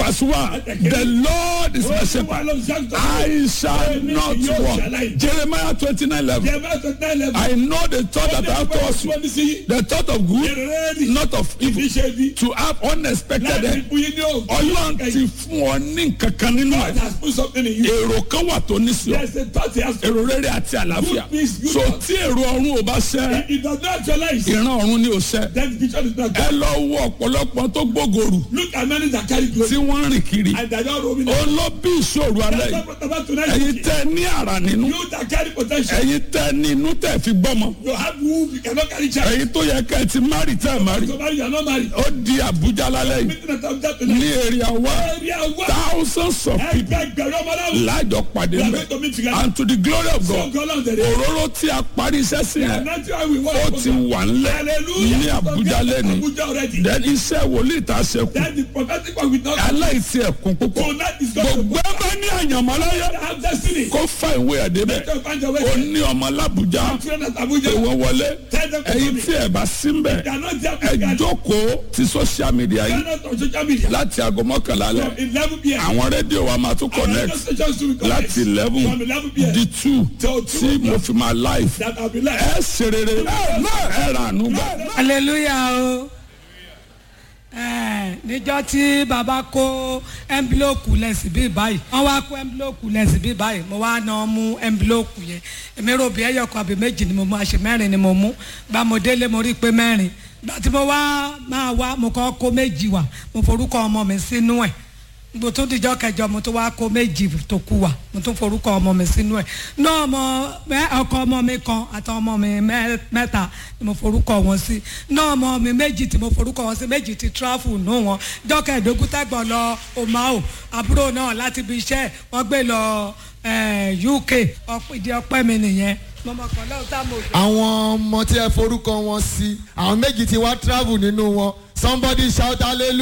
verse one the lord is my shepherd I shall not want Jeremiah twenty nine eleven I know the thought that I have towards you the thought of good not of evil to have unexpected end ọlọ́run ti fún ọ ní nkankan nínú ẹ̀ èrò kan wà tó ní sí ọ èrò rere àti àlàáfíà so tí èrò ọ̀run ò bá ṣẹ ìran ọ̀run ni ò ṣẹ ẹ lọ wo ọ̀pọ̀lọpọ̀ tó gbógorù Look at many that carry glory tí wọ́n ń rìn kiri and they are not roaming. ó ló bí ìṣòro alẹ́ yìí About tonight, ẹ̀yin tẹ́ ní àrà nínú you that carry potential, ẹ̀yin tẹ́ ní inú tẹ́ fi gbọ́mọ you have womb, you cannot carry child. ẹ̀yin tó yẹ kẹ́ ẹ ti márì tẹ́ ẹ márì So marry, you are not married. ó di àbújá lálẹ́ yìí Meeting at Abuja ní tonight. èrè àwa Area one. thousands of people Ẹgbẹgbẹ̀rún ọmọ náà. láàjọ pàdé We are mẹ́ going to meet together. and to the glory of God God on the day. òróró tí a parí iṣẹ́ sí yẹn And that's why we ó want ti wà ńlẹ̀ Hallelujah. ní àbújá lẹ́ni Abuja already. then iṣẹ́ wòlíì tá a ṣe kù Then the prophetic one with not aláìsí ẹ̀kún púpọ̀ tonight is going to gbogbo ẹ bá ní àyànmọ́ láyé have destiny. kó fa ìwé ẹ̀ débẹ̀ Don't find your way. ó ní ọmọ lábújá Children at Abuja. ìwọ wọlé Tell them to ẹ̀yin come tí ẹ bá sí ń bẹ̀ They are not there. ẹ They are jókòó ti social media yìí not on social media. láti aago mọ́kànlá lẹ̀ From 11 p.m. àwọn rédíò wa máa tún Our radio connect stations will connect. láti eleven From 11 p.m. di two Till two tí mo fi máa live that I'll be like. ẹ ṣe rere ẹ rà ànú gbà. hallelujah o ẹ níjọ́ tí baba kó ẹnbílòkù lẹ́sìn bíi báyìí wọ́n wá kó ẹnbílòkù lẹ́sìn bíi báyìí mo wá náà mú ẹnbílòkù yẹn èmi rò bí ẹyọkọ àbí méjì ni mo mú àṣẹ mẹ́rin ni mo mú gba mo délé mo rí i pé mẹ́rin gba tí mo wá máa wá mo kọ́ kó méjì wá mo forúkọ ọmọ mi sínú ẹ̀ mo tún dijọ́ kẹjọ mo tún wá kó méjì tó kù wá mo tún forúkọ ọmọ mi sínú ẹ̀ náà ọmọ mẹ- ọkọ ọmọ mi kan àti ọmọ mi mẹ- mẹ́ta ni mo forúkọ wọn sí náà ọmọ mi méjì tí mo forúkọ wọn sí méjì ti tráfù nù wọn jọ́kẹ́ ìdógún tẹ́gbọ̀n lọ omao àbúrò náà láti ibi iṣẹ́ wọ́n gbé lọ eh, uk ọ̀pọ̀- ìdí ọpẹ́ mi nìyẹn mọ̀mọ́kàn náà tá mo dé. àwọn ọmọ tí ẹ forúkọ wọn sí àwọn méjì tí wá travel nínú wọn somebody shout hallelujah.